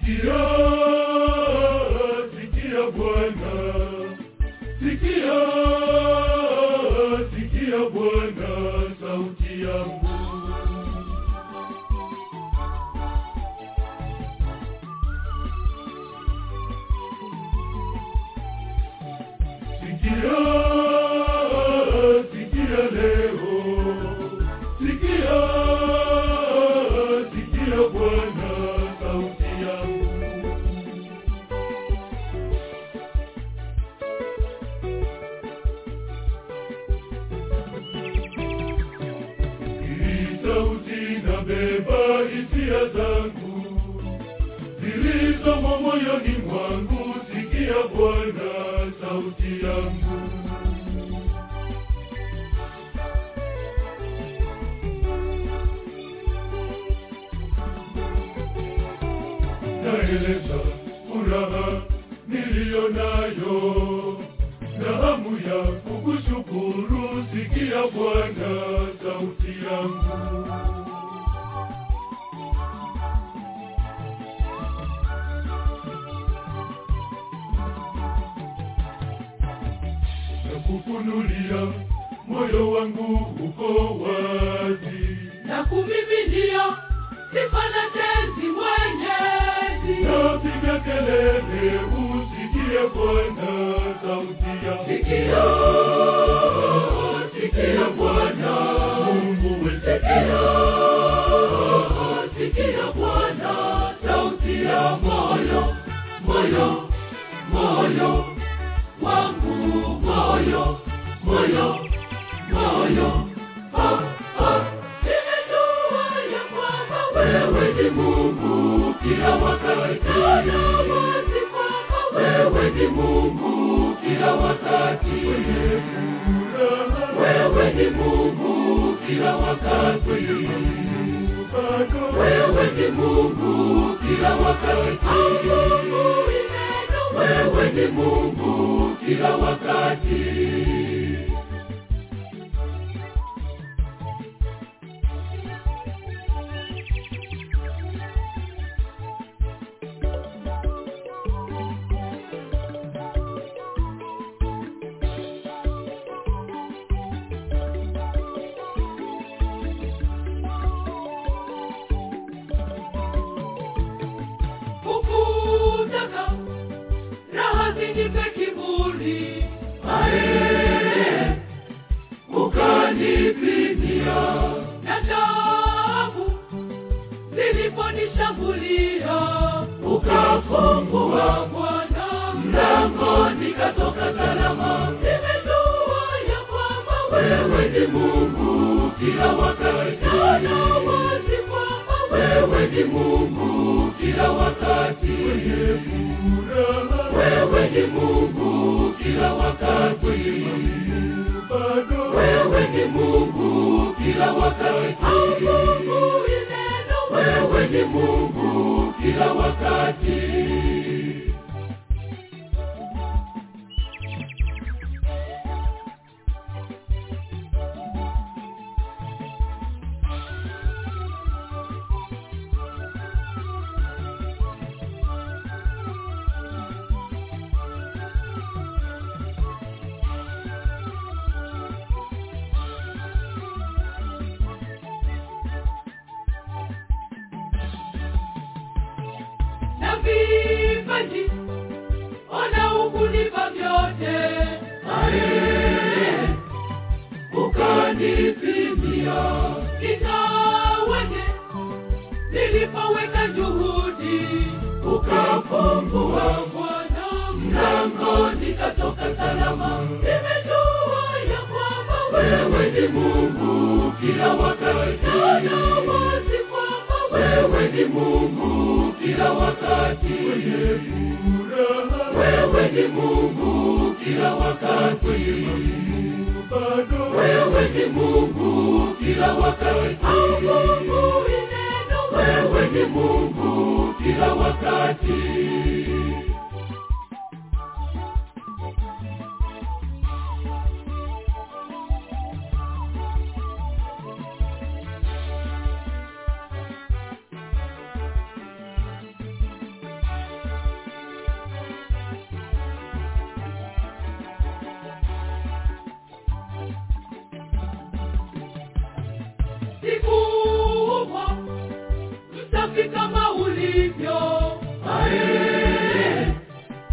Sikia, sikia Bwana, sikia, sikia Bwana sauti yangu. Sikia, sikia leo, sikia, sikia Bwana sauti yangu. Hii sauti inabeba hisia zangu zilizomo moyoni mwangu. Sikia Bwana sauti yangu. Naeleza furaha niliyo nayo na hamu ya kukushukuru. Sikia Bwana sauti yangu. Nakufunulia moyo wangu uko wazi, na kumiminia sifa na tenzi mwenyezi. napiga kelele, usikie Bwana sauti yangu. Sikia, sikia Bwana, Mungu wetu, sikia, sikia Bwana, sauti ya moyo, moyo, moyo wangu, moyo, moyo, moyo. Ah, ah, nimejua ya kwamba wewe ni Mungu kila wakati, na wazi kwamba wewe ni Mungu kila wakati. furaha Wewe ni Mungu kila wakati. bado Wewe ni Mungu kila wakati. Asubuhi neno, wewe ni Mungu kila wakati. Ukutaka raha zinipe kiburi, ae ukanipimia na taabu ziliponishambulia, ukafungua Bwana mlango, nikatoka salama. Nimejua ya kwamba wewe ni Mungu kila wakati, na wazi kwamba wewe ni Mungu kila wakati. furaha Wewe ni Mungu kila wakati. bado Wewe ni Mungu kila wakati. Asubuhi neno, wewe ni Mungu kila wakati. na vipaji ona ukunipa vyote ae ukanipimia nikaweje nilipoweka juhudi ukafungua Bwana mlango nikatoka salama nimejua ya kwamba wewe ni Mungu kila wakati na wazi kwamba wewe ni Mungu kila wakati furaha wewe ni Mungu kila wakati bado wewe ni Mungu kila wakati asubuhi neno wewe ni Mungu kila wakati siku humo msafi kama ulivyo ae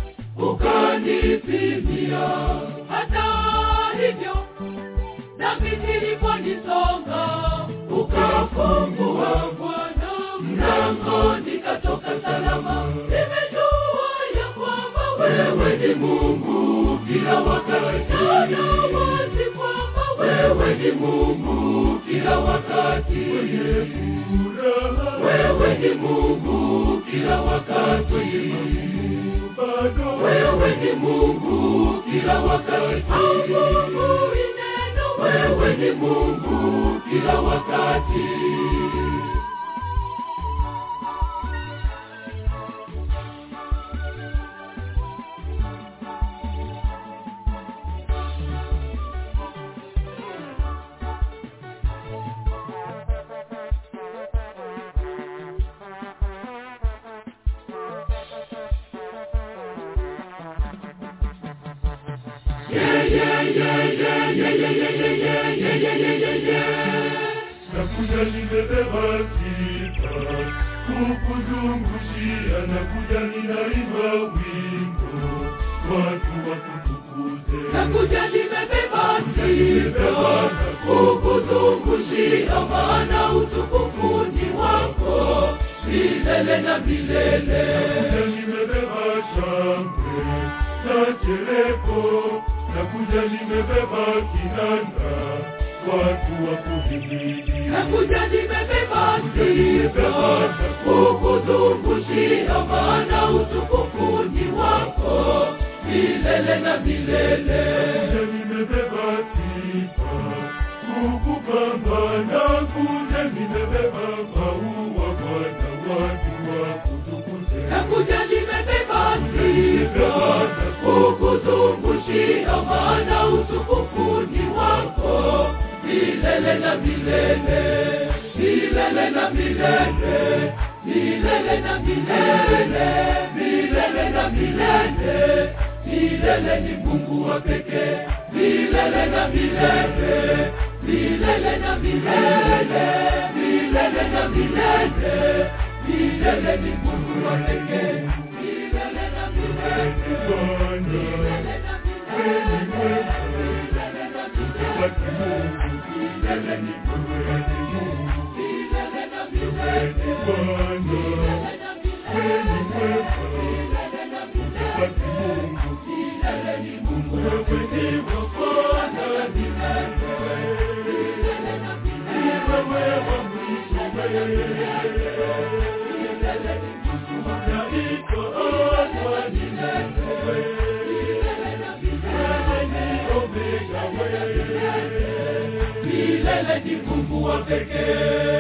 ukanipimia hata hivyo nami niliponisonga ukafungua bwana mlango nikatoka salama nimejua ya kwamba wewe ni mungu kila wakati na wazi kwamba wewe ni mungu kila wakati furaha wewe ni mungu kila wakati bado wewe ni mungu kila wakati mungu ineno wewe ni mungu kila wakati nakuja nimebeba sifa kukuzungushia nakuja ninaimba wimbo watu wakutukuze nakuja nimebeba sifa kukuzungushia maana utukufu ni wako milele na milele nakuja nimebeba shangwe na chereko nakuja nimebeba kinanda watu wakuhimidi nakuja nimebeba sifa kukuzungushia maana utukufu ni wako milele na milele Kuja nimebeba sifa kukupamba na kuja nimebeba maua Bwana watu wakutukuze nakuja nimebeba sifa kukuzungushia maana utukufu ni wako milele na milele milele na milele milele na milele milele na milele milele ni mungu wa pekee milele na milele milele na milele milele na milele milele ni mungu wa pekee milele na milele Bwana milele na kweli milele mwema watu Mungu milele ni mungu wewe ni Mungu milele na milele Bwana milele na kweli milele mwema milele na milele watu Mungu milele ni mungu wa wewe pekee ni Bwana ni milele na milele wewe wa mwisho wewe milele ni mungu wa unaitwa Alfa ni wewe milele na milele wewe ni Omega wewe milele ni mungu wa pekee